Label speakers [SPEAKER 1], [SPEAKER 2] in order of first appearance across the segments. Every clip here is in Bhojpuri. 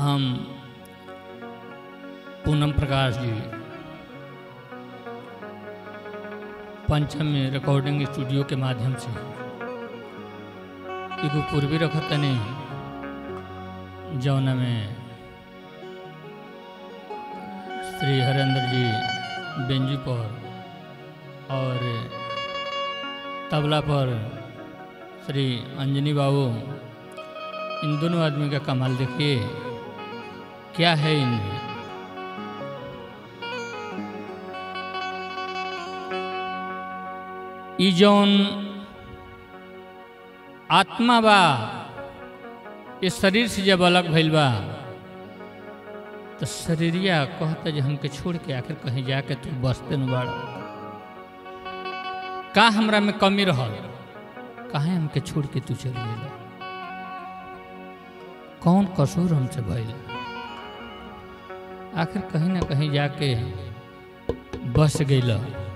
[SPEAKER 1] हम पूनम प्रकाश जी पंचमी रिकॉर्डिंग स्टूडियो के माध्यम से एगो पूर्वी रखत तनी जौन में श्री हरेंद्र जी बेंजू पर और तबला पर श्री अंजनी बाबू इन दोनों आदमी का कमाल देखिए क्या है इनमें ई जौन आत्मा बा इस शरीर से जब अलग भइल बा तो शरीरिया कहता जे हमके छोड़ के आखिर कहीं जाके तू बसते न बाड़ का हमरा में कमी रहल काहे हमके छोड़ के तू चल गेल कौन कसूर हमसे भइल आखिर कहीं ना कहीं जाके बस गइल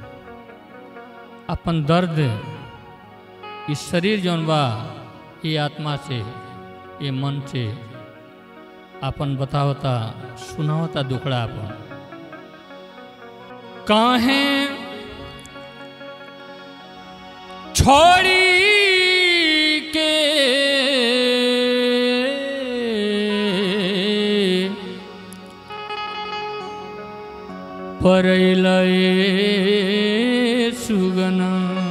[SPEAKER 1] अपन दर्द इस शरीर जौन बा ये आत्मा से ये मन से अपन बतावता सुनावता दुखड़ा अपन काहे छोड़ी के परैलए सुगना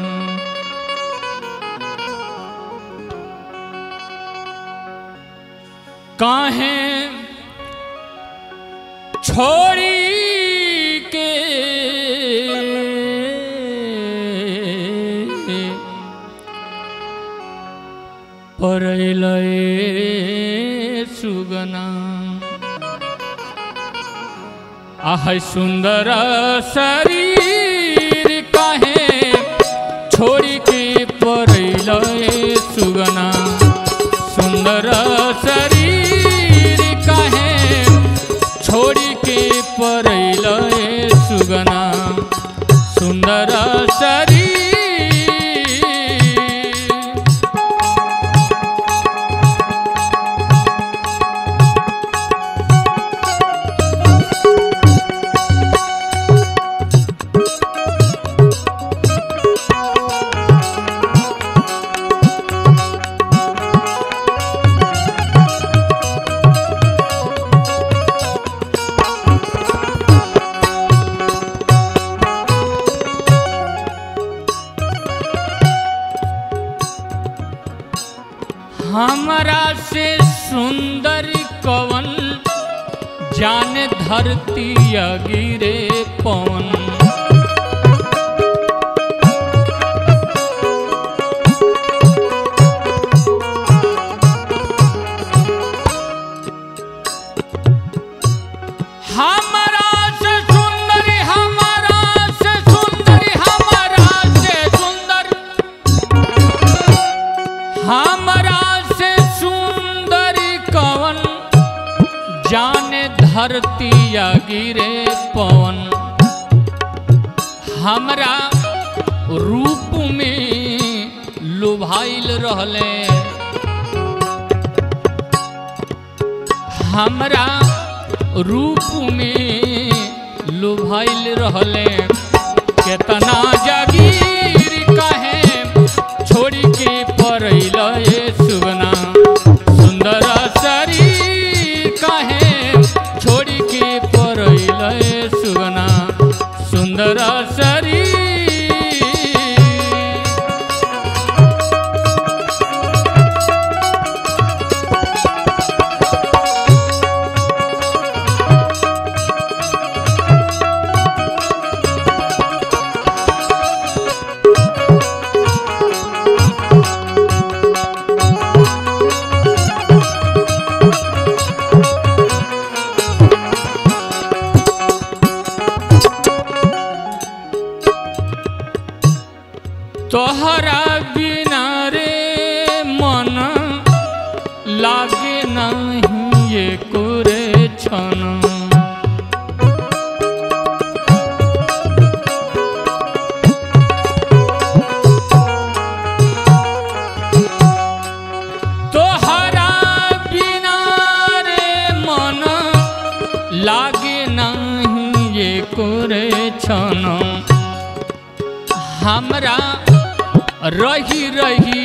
[SPEAKER 1] काहे छोड़ी के परैलए सुगना आह सुंदर शरीर काहे छोड़ी के परैलए सुगना सुंदर शरीर काहे छोड़ी के परैलए सुगना सुंदर शरीर हमरा से सुंदर कवन जान धरती गिरे पवन हमरा से सुंदर हमरा से सुंदर हमरा से सुंदर हमरा से सुंदर कवन जाने धरती या गिरे पवन हमरा रूप में लुभाइल रहले हमरा रूप में लुभाइल रहले केतना जगीर काहे छोड़ी के परैल सुगना सुंदर शरीर काहे छोड़ी के परैल सुगना सुंदर शरीर तोहरा बिना रे मन लागे नहीं ये कुरे छन तोहरा बिना रे मन छन हमरा रही रही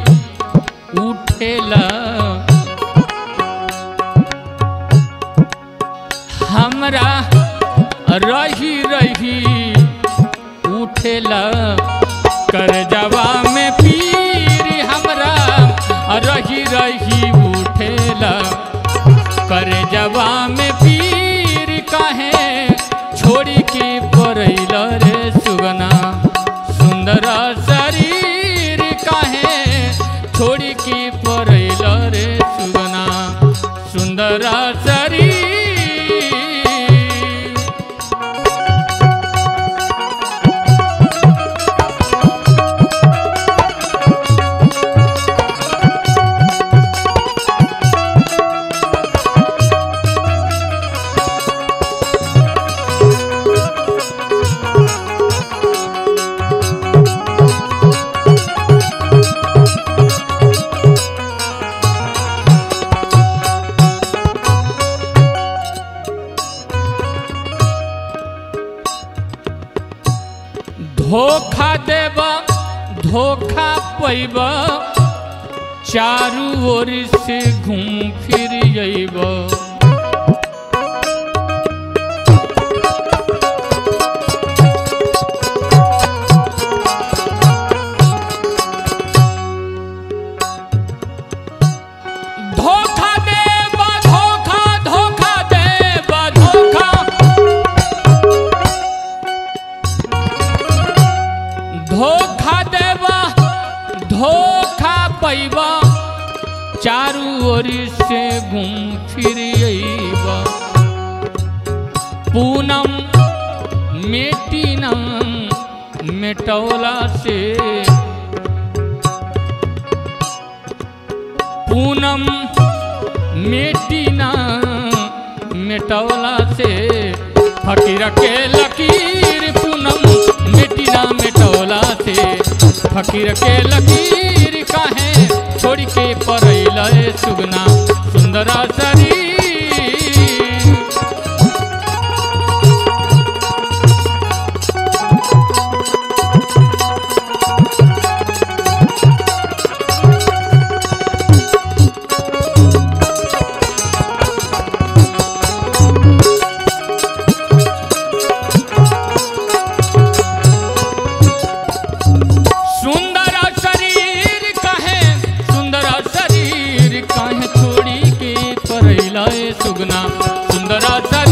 [SPEAKER 1] उठेला हमरा रही रही उठेला कर जवा में पीर हमरा रही रही उठेला कर जवा में पीर काहे छोड़ी के परैल रे सुगना सुंदर शरीर काहे छोड़ी के परैल रे सुगना सुंदर शरीर धोखा देब धोखा पैब चारू ओर से घूम फिर अइब धोखा देब धोखा धोखा देब धोखा धोखा देबा धोखा पैबा चारू ओर से घूम फिर अइबा पूनम मेटिनम मेटौला से पूनम मेटिना मेटौला से फकीर के लकीर पूनम मेटिना मेटौला से फकीर के लकीर काहे छोड़ के परैल सुगना सुंदरा शरीर सुंदर शरीर कहे सुंदर शरीर कहे छोड़ी के परैला सुगना सुंदर शरीर